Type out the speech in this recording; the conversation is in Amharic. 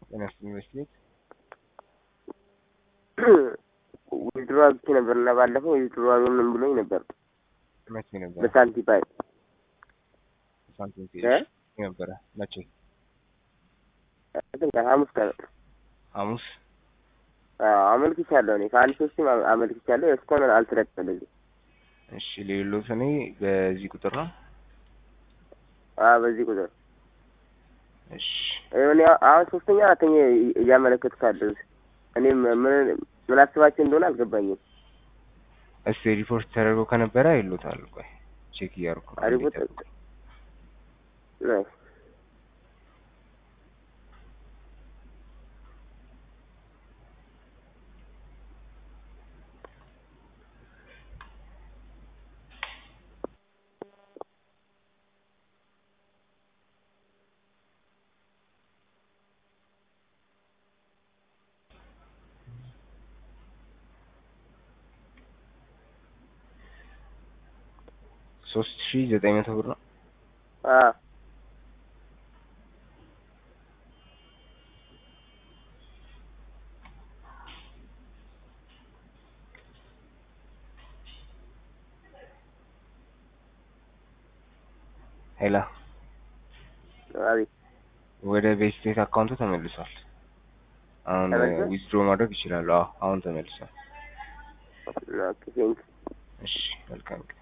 ጤና ይስጥልኝ በስሌት ዊዝድሮ አግቼ ነበር እና ባለፈው ዊዝድሮ አልሆንም ብሎኝ ነበር መቼ ነበረ? በሳንቲፓይ ሳንቲም እ ፔጅ ነበረ መቼ? እንትን ቀን ሐሙስ ቀን ሐሙስ አዎ አመልክቻለሁ። እኔ ከአንድ ሶስትም አመ- አመልክቻለሁ። እስካሁን አልተለቀቀልኝም። እሺ ሌሎት እኔ በዚህ ቁጥር ነው። አዎ በዚህ ቁጥር እሺ እኔ አሁን ሶስተኛ አራተኛ እያ- እያመለከትኩ አለሁት። እኔም ምን ምን አስባቸው እንደሆነ አልገባኝም። እስቲ ሪፖርት ተደርጎ ከነበረ ይሉታል። ቆይ ቼክ እያደረኩ ነው። አ- ሪፖርት እንዲጠብቁ። ናይስ ሶስት ሺ ዘጠኝ መቶ ብር ነው። አዎ ሄላ አቤት ወደ ቤት ስቴት አካውንቱ ተመልሷል። አሁን ተመልሷል? ዊዝድሮ ማድረግ ይችላሉ። አዎ አሁን ተመልሷል። ኦኬ ቴንክ እሺ መልካም ቀን